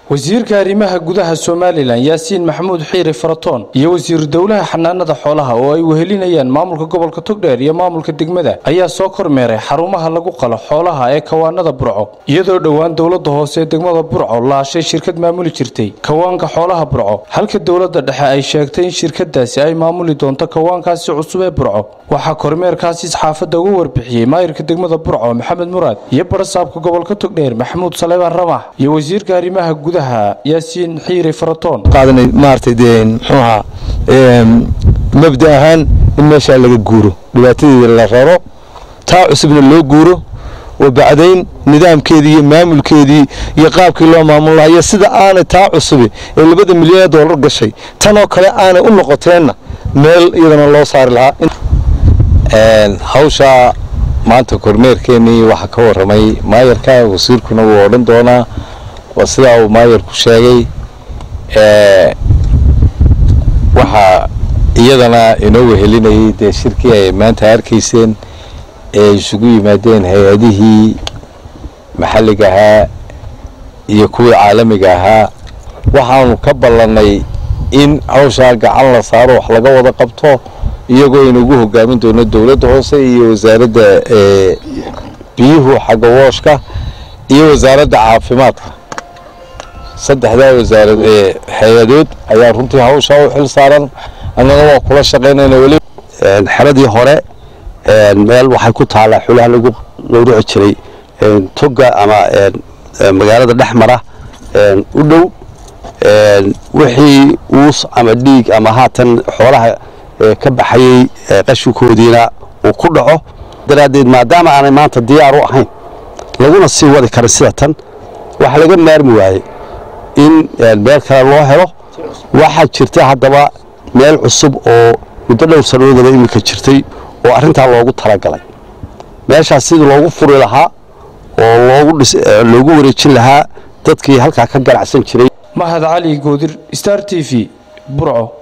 wasiirka arrimaha gudaha somalilan yaasiin maxamuud xiiri faratoon iyo wasiiru dowlaha xanaanada xoolaha oo ay wehelinayaan maamulka gobolka togdheer iyo maamulka degmada ayaa soo kormeeray xarumaha lagu qalo xoolaha ee kawaanada burco iyadoo dhowaan dowlada hoose ee degmada burco laashay shirkad maamuli jirtay kawaanka xoolaha burco halka dowlada dhexe ay sheegtay in shirkadaasi ay maamuli doonto kawaankaasi cusub ee burco waxaa kormeerkaasi saxaafadda ugu warbixiyey maayirka degmada burco maxamed muraad iyo barasaabka gobolka togdheer maxamuud saleebaan ramax iyo wasiirka arrimaha gudaha yaasiin xiiri faratoon qaadanay maaragtay dee muxuu ahaa mabda ahaan in meeshaa laga guuro dhibaatadeeda la raro taa cusubna loo guuro oo bacdayn nidaamkeedii iyo maamulkeedii iyo qaabkii loo maamul lahaa iyo sida aanay taa cusubi ee labada milyan ee doolar gashay tanoo kale aanay u noqoteenna meel iyadana loo saari lahaa hawsha maanta kormeerkeenii waxaa ka warramay maayarka wasiirkuna wuu odhan doonaa waa sidaa uu maayarku sheegay waxaa iyadana inoo wehelinayay dee shirkii ay maanta arkayseen ee isugu yimaadeen hay-adihii maxalliga ahaa iyo kuwii caalamiga ahaa waxaanu ka ballannay in hawshaa gacan la saaro wax laga wada qabto iyagoo inugu hogaamin doono dowladda hoose iyo wasaaradda biyuhu xagga wooshka iyo wasaaradda caafimaadka saddexdaa wasaarad ee hay-adood ayaa runtii hawshaa u xil saaran annana waa kula shaqaynayna weli xeradii hore meel waxay ku taallaa xulaha lagu gowrici jiray toga ama magaalada dhex mara u dhow wixii uus ama dhiig ama haatan xoolaha ka baxayey qashinkoodiina uu ku dhaco daraaddeed maadaama aanay maanta diyaar u ahayn laguna sii wadi karin sida tan waxa laga maarmi waayey in meel kale loo helo waxaa jirta haddaba meel cusub oo muddo dhowr sannadoodaba iminka jirtay oo arrintaa loogu talagalay meeshaas sidii loogu furi lahaa oo loogu wareejin lahaa dadkii halkaa ka ganacsan jiray mahad cali goodir star t v burco